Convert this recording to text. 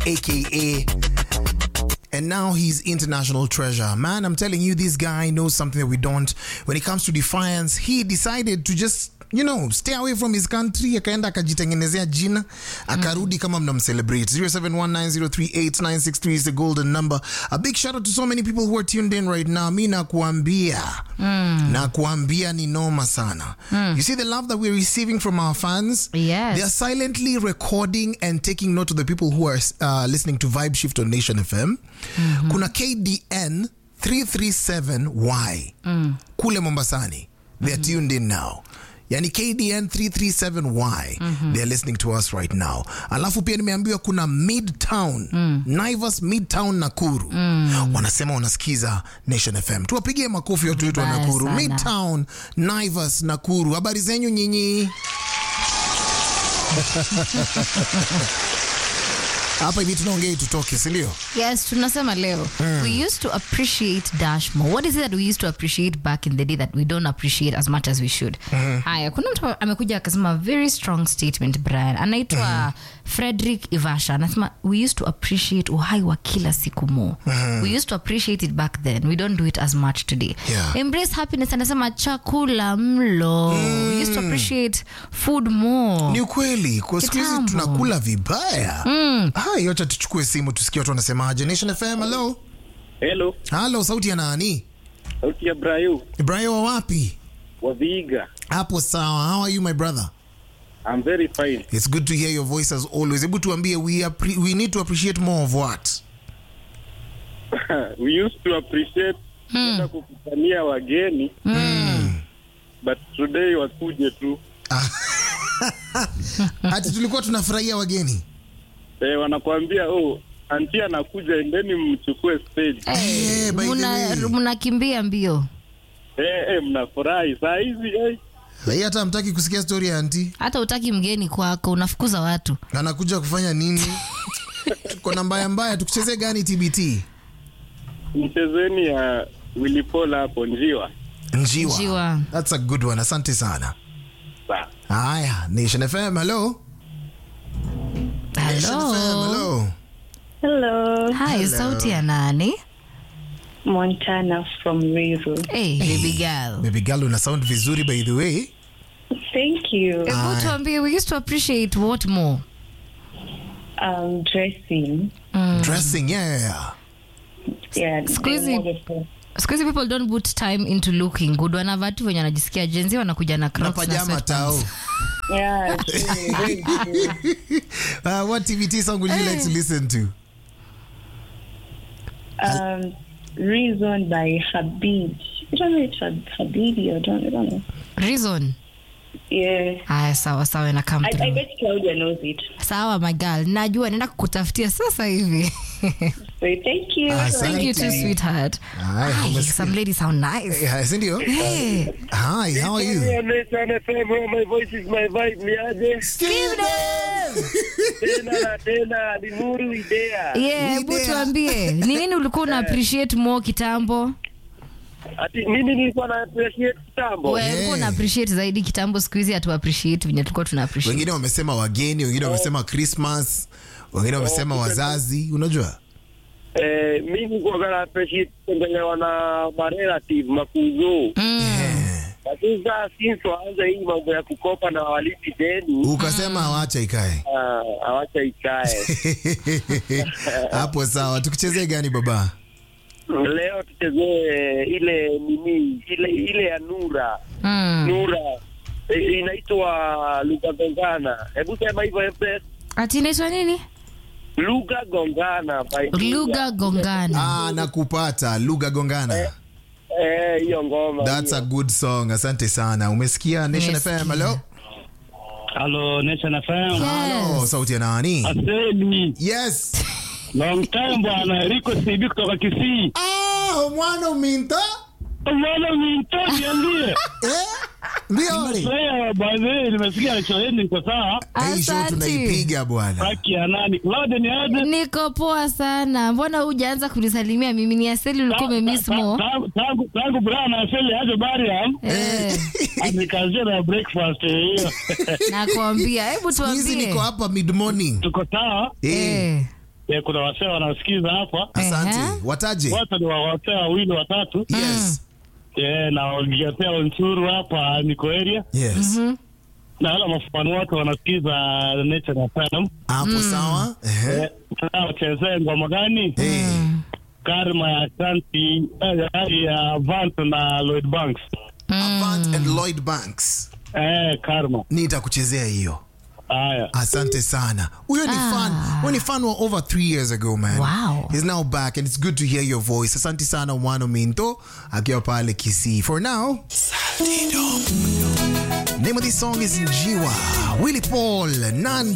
aka and now he's international treasure. Man, I'm telling you, this guy knows something that we don't. When it comes to defiance, he decided to just you know stay away from his country akaenda akajitengenezea jina akarudi kama mnamcelebrate 0719038963 is the golden number a big shout out to so many people who are tuned in right now mi nakuambia nakuambia ni noma sana you see the love that we're receiving from our fans Yes. they are silently recording and taking note of the people who are uh, listening to Vibe Shift on Nation FM. Kuna KDN 337Y kule Mombasani. They are tuned in now. Yani KDN 337Y they are listening to us right now. Alafu pia nimeambiwa kuna Midtown Naivas Midtown Nakuru wanasema wanasikiza Nation FM. Tuwapigie makofi watu wetu wa Vibaya Nakuru. sana. Midtown Naivas Nakuru. Habari zenyu nyinyi? hapa hivi tunaongea tutoke sindio Yes, tunasema leo. We used to appreciate Dash more. What is it that we used to appreciate back in the day that we don't appreciate as much as we should? Haya, kuna mtu amekuja akasema very strong statement Brian. Anaitwa Frederick Ivasha. Anasema we used to appreciate uhai wa kila siku more. We used to appreciate it back then. We don't do it as much today. Yeah. Embrace happiness anasema chakula mlo. We used to appreciate food more. ni ukweli kwa siku hizi Kitambo. tunakula vibaya hai wacha tuchukue simu tusikie watu wanasemaje nation fm halo Hello, halo sauti ya nani sauti ya Brayo ibrahim wa wapi wa Vihiga. hapo sawa how are you my brother I'm very fine. it's good to hear your voice as always hebu tuambie we, appre- we need to appreciate more of what We used to appreciate kwenda kukutania wageni but today wakuje tu ati tulikuwa tunafurahia wageni eh, wanakuambia oh, anti anakuja, endeni mchukue stage. Eh, by the Muna- way. Mnakimbia mbio. Eh, eh, mnafurahi saa hizi eh. Hii hata hamtaki kusikia story ya anti hata utaki mgeni kwako unafukuza watu anakuja kufanya nini kona mbaya mbaya tukuchezee gani tbt Mchezeni ya Willy Paul hapo njiwa. njiwa. Njiwa. That's a good one asante sana Sawa. haya nation fm hello Nation FM, Hello. hello Hello, Hi, sauti ya nani? Montana from Ruiru. Hey, baby girl. baby girl una sound vizuri by the way Thank you. Hebu tuambie, we used to appreciate what more? Um, dressing. dressing yeah, yeah. Yeah, Squeezy. they're wonderful. Siku hizi people don't put time into looking good. Wanavaa tu venye wanajisikia jenzi wanakuja na na Crocs na pajama tao sweatpants. Yeah, true, very true. uh, what tbt song would you like to listen to Um, Reason by Habib. I don't know if it's Hab- Habibi or don't, I don't know. Reason. Yeah. Haya, sawa sawa, ina come I, I through. bet Claudia knows it. Sawa my girl, najua naenda kukutafutia sasa hivi. So thank you. Ah, Thank you too, sweetheart. Haya, Hi, umesikia. some ladies sound nice. Yeah, sindio Hey, hi how are you Nation FM, where my voice is my vibe, niaje? Tena na tena, ni nuru idea. yeah, hebu Idea. tuambie ni nini ulikuwa una appreciate more kitambo? Ati mimi nilikuwa na appreciate kitambo. Wewe ulikuwa una appreciate zaidi kitambo, siku hizi hatu appreciate venye tulikuwa tuna appreciate. wengine wamesema wageni wengine wamesema christmas wengine wamesema wazazi unajua Eh, mimi kwa kana appreciate kutembelewa na marelative makuzo. Lakini sasa since waanze hii mambo ya kukopa na walipi deni, ukasema hawacha ikae ah, hawacha ikae. hapo sawa tukuchezee gani baba Leo tuchezee ile nini, ile ile ya Nura. Mm. Nura eh, inaitwa lugha gongana. Hebu sema hivyo Epes. Ati inaitwa nini? Lugha gongana by Lugha gongana. ah, nakupata lugha gongana Eh, hiyo ngoma. that's a good song asante sana umesikia nation Nimesikia. fm hello Hello, Nation FM. Hello, Yes. sauti ya nani Aseni, yes long time bwana, Rico CB kutoka Kisii. ah, mwana uminta Bwana minto niambie. eh? mbioli Sasa baadhi nimesikia show yenu iko sawa. hii show Asante. tunaipiga bwana Haki ya nani? Claude ni aje? Niko poa sana. Mbona hujaanza kunisalimia mimi? Ni Aseli ulikuwa umemiss Ta- more. Tangu tangu tangu Brian aseli aje Bariam. Eh, Anikazia na breakfast hiyo. nakwambia, hebu Siku hizi tuambie. niko hapa mid morning Tuko sawa. eh. Eh, Eh, kuna wasee wanasikiza hapa asante Ehe. wataje wote ni wa- wasee wawili watatu yes Eh, na Ogetea Onsuru hapa niko area yes na wala mafani wote wanasikiza Nature FM. hapo sawa Ehe. Eh, sasa wachezee ngoma gani? Eh, Karma ya Shanti eh, ya Vant na Lloyd Banks. Avant and Lloyd Banks Eh, Karma. nitakuchezea hiyo Haya. asante sana huyo ni fan huyo ni fan wa over three years ago man Wow. he's now back and it's good to hear your voice asante sana mwano minto akiwa pale kisii for now name of this song is njiwa willy paul nan